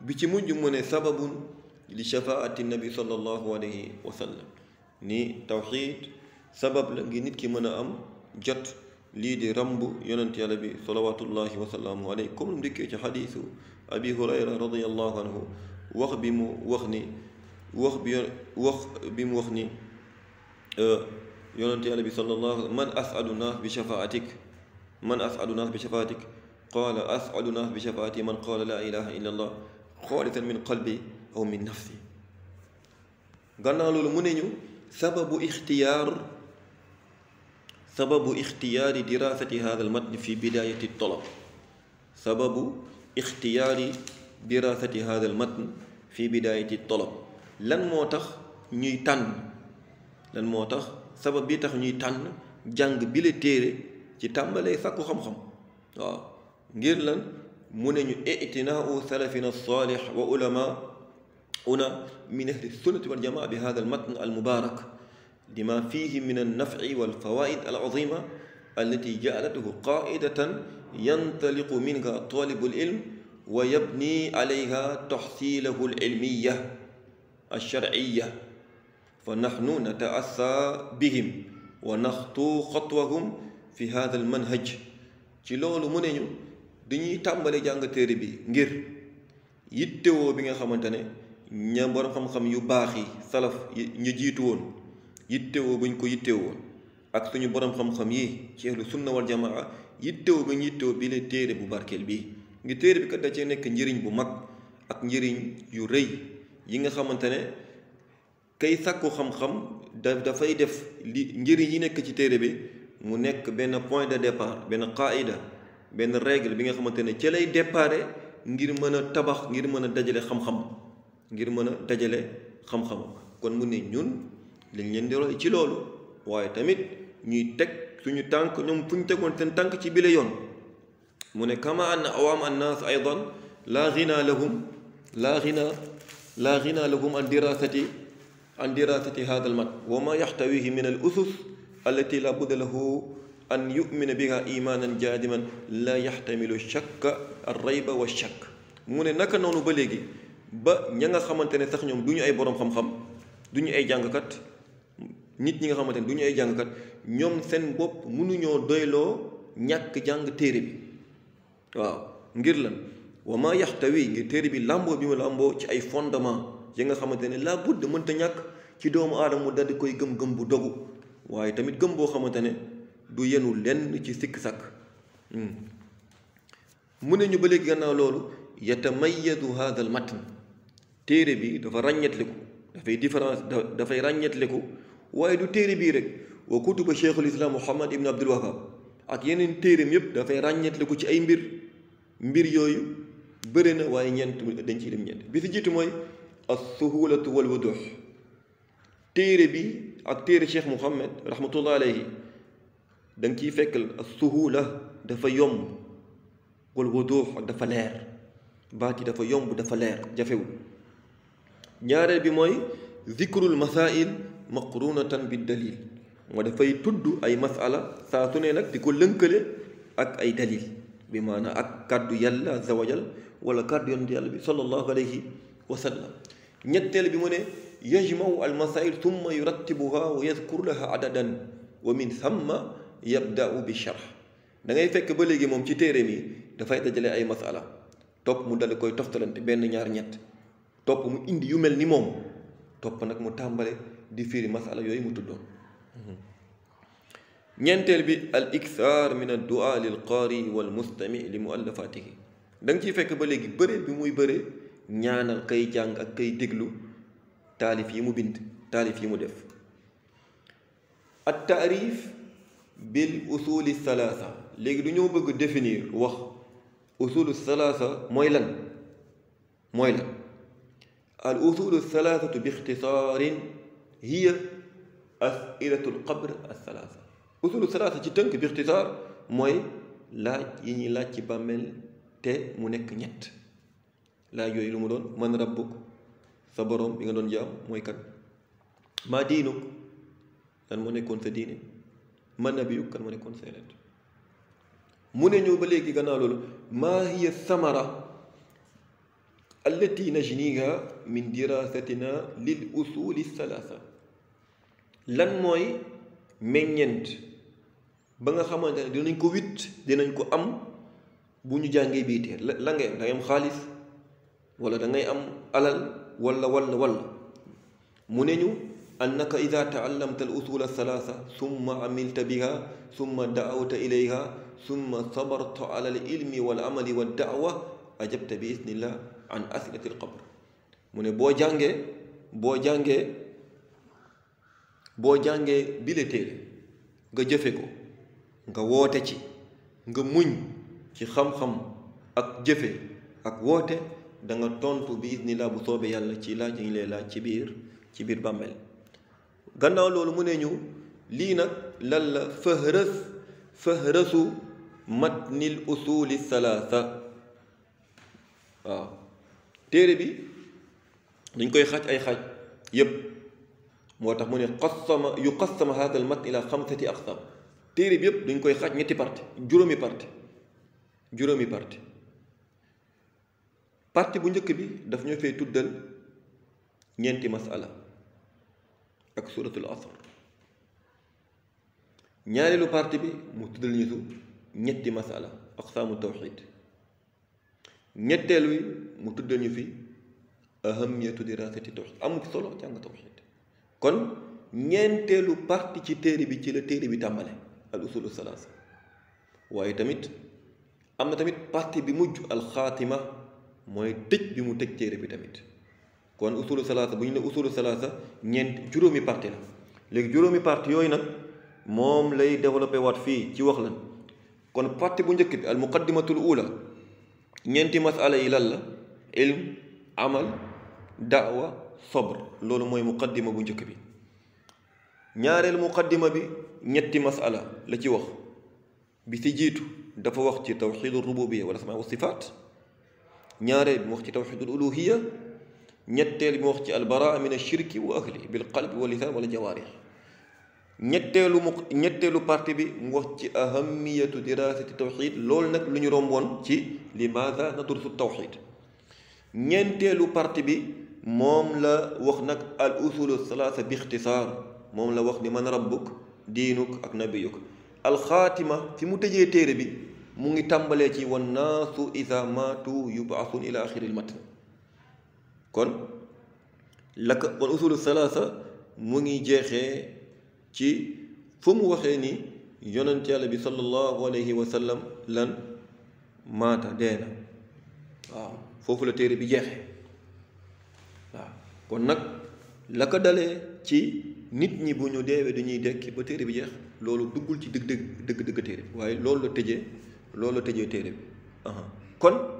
bi ci mujj mu ne sababun li shafaati nabi sallallahu alayhi wa sallam ni tawxiid sabab la ngi nit ki mën a am jot lii di ramb yonent yàlla bi salawatullahi wa salaamu alayhi comme mu dikkee ci xadiisu abi hurayra radiallahu anhu wax bi mu wax ni wax bi wax bi mu wax ni yonent yàlla bi sallallahu man asadu naas bi shafaatik man asadu naas bi shafaatik qaala asadu naas bi shafaati man qaala laa ilaha illa allah xaalisan min qalbi aw min nafsi gannaaw loolu mu ne ñu sababu ixtiyaar sababu ixtiyaari dirasati hada almatn fi bidayati talab sababu ixtiyaari dirasati hada almatn fi bidayati talab lan moo tax ñuy tànn lan moo tax sabab bi tax ñuy tànn jàng bi la téere ci tàmbalee sàkku xam-xam waaw ngir lan mu ne ñu itinaau salafina salih wa ulama una min ahli sunnati wal jamaa bi hada almatn almubarak lima fihi min alnafci walfawaid alazima allati jaalatuhu qaidatan yantaliqu minha talibu alilm wa yabni alayha taxsilahu alilmiya alsharciya fa naxnu nataassa bihim wa naxtu xatwahum fi hada almanhaj ci loolu mu ne ñu dañuy tàmbale jàng téere bi ngir yittewoo bi nga xamante ne ña borom xam-xam yu baax yi salaf ñu jiitu woon yittewoo buñ ko yittewoo ak suñu borom xam-xam yi ci ahlu sunna wal jamaa yittewoo ba ñu yittewoo bi la téere bu barkeel bii ngir téere bi kat da cee nekk njëriñ bu mag ak njëriñ yu rëy yi nga xamante ne kay sàkku xam-xam da dafay def li njëriñ yi nekk ci téere bi mu nekk benn point de départ benn qaida benn règle bi nga xamante ne ci lay déparé ngir mën a tabax ngir mën a dajale xam-xam ngir mën a dajale xam-xam kon mu ne ñun lañ leen di roy ci loolu waaye tamit ñuy teg suñu tànk ñoom fu ñu tegoon seen tànk ci bile yoon mu ne kama anna awaam annaas aydan laa ghina lahum laa ghina laa ghina lahum an dirasati an dirasati hada al mat wa ma yaxtawihi min al usus allati la budda lahu an yumina biha imanan jaadiman la yaxtamilu shakka al rayba wa shakk mu ne naka noonu ba léegi ba ña nga xamante ne sax ñoom du ñu ay boroom xam-xam du ñu ay jàngkat nit ñi nga xamante ne du ñu ay jàngkat ñoom seen bopp mënuñoo doyloo ñàkk jàng téere bi waaw ngir lan wa ma yaxtawi ngir téere bi làmboo bi mu làmboo ci ay fondement yi nga xamante ne laa budd mënta ñàkk ci doomu aadama mu daldi koy gëm-gëm bu dogu waaye tamit gëm boo xamante ne du yenu lenn ci sikk sàkk mu ne ñu ba léegi gannaaw loolu yatamayadu hada al matn téere bi dafa ràññetliku dafay différence dafay ràññetliku waaye du téere bii rek wa kutuba cheikhul islam muhammad ibn abdul wahab ak yeneen téereem yépp dafay ràññetliku ci ay mbir mbir yooyu bëri na waaye ñeent dañ ciy dem ñeent bi si jiitu mooy as suhulatu wal wuduh téere bi ak téere cheikh muhammad rahmatullah alayhi da nga ciy fekk as suhula dafa yomb wal wuduh ak dafa leer baat yi dafa yomb dafa leer jafewul ñaareel bi mooy zikrul masail maqrunatan bi dalil moo dafay tudd ay masala saa su ne nag di ko lënkale ak ay dalil bi maanaam ak kàddu yàlla azza wa jal wala kàddu yonent yàlla bi sallallahu alayhi wa sallam ñetteel bi mu ne yajmau al masail thumma yurattibuha wa yadkur laha adadan wa min thamma yabda'u bi sharh da ngay fekk ba léegi moom ci téere mi dafay dajale ay masala topp mu dal koy toftalante benn ñaar ñett topp mu indi yu mel ni moom topp nag mu tàmbale di firi masala yooyu mu tuddoon ñeenteel bi al ikthar min ad du'a lil qaari wal mustami li muallafatihi da nga ciy fekk ba léegi bëre bi muy bëre ñaanal kay jàng ak kay déglu taalif yi mu bind taalif yi mu def at taarif bil usuli salaasa léegi du ñoo bëgg définir wax usulu salaasa mooy lan mooy lan al usulu salaasatu bi ixtisaarin hiya asilatu lqabr alsalaasa usulu salaasa ci tënk bi ixtisaar mooy laaj yi ñuy laaj ci bàmmeel te mu nekk ñett laaj yooyu lu mu doon man rabbuk sa boroom bi nga doon jaam mooy kan maa diinuk lan moo nekkoon sa diine man nabiyuk kan moo nekkoon sa yonent mu ne ñëw ba léegi gannaaw loolu maa hiya samara allati najniha min dirasatina lil usuli salaasa lan mooy meññeent ba nga xamante ne dinañ ko witt dinañ ko am bu ñu jàngee bii téer la la ngay am da ngay am xaalis wala da ngay am alal wala wala wala mu ne ñu annaka ida taallamta al usula salaasa summa amilta biha summa daawta ilayha summa sabarta ala al ilmi wal amali wa daawa ajabta bi isnillah an asilati al qabr mu ne boo jàngee boo jàngee boo jàngee bile téere nga jëfe ko nga woote ci nga muñ ci xam-xam ak jëfe ak woote da nga tontu bi isnillah bu soobee yàlla ci laaj yi ñu lay laaj ci biir ci biir bàmmeel gannaaw loolu mu ne ñu lii nag lan la fëhrës fëhrësu matnil usuli salaasa waaw téere bi dañ koy xaaj ay xaaj yépp moo tax mu ne qassama yu qassama hada al matn ila xamsati aqsam téere bi yépp dañ koy xaaj ñetti parti juróomi parti juróomi parti parti bu njëkk bi daf ñoo fay tuddal ñeenti masala ak suratul asr ñaareelu parti bi mu tuddal ñu su ñetti masala aqsaamu tawxid ñetteel wi mu tuddal ñu fi ahamiyatu dirasati tawxid amul solo jàng tawxid kon ñeenteelu parti ci téere bi ci la téere bi tàmbale al usulu salaasa waaye tamit am na tamit parti bi mujj alxaatima mooy tëj bi mu tëj téere bi tamit kon usulu salaasa bu ñu ne usulu salaasa ñeent juróomi parti la léegi juróomi parti yooyu nag moom lay développé waat fii ci wax lan kon parti bu njëkk bi al muqaddimatul ula ñeenti masala yi lan la ilm amal daawa sabr loolu mooy muqaddima bu njëkk bi ñaareel muqaddima bi ñetti masala la ci wax bi si jiitu dafa wax ci tawxidu rububiya wala asmaa wa sifaat ñaareel bi mu wax ci tawxidul uluhiya ñetteel bi mu wax ci albaraa min ashirki wa ahli bil qalbi wa lisaan wala jawaarix ñetteelu mu ñetteelu parti bi mu wax ci ahamiyatu dirasati tawxid loolu nag lu ñu romboon ci limaada nadrusu tawxid ñeenteelu parti bi moom la wax nag al usulu salaasa bi ixtisaar moom la wax ni man rabbuk diinuk ak nabiyuk alxaatima fi mu tëjee téere bi mu ngi tàmbalee ci wan naasu ida maatu yubaasun ila axiri l matn kon la ko kon usulu salaasa mu ngi jeexee ci fu mu waxee ni yonent yàlla bi sallallahu alayhi wa sallam lan maata dee na waaw foofu la téere bi jeexee waaw kon nag la ko dalee ci nit ñi bu ñu deewee dañuy dekki ba téere bi jeex loolu duggul ci dëgg dëgg dëgg dëgg téere bi waaye loolu la tëjee loolu la tëjee téere bi kon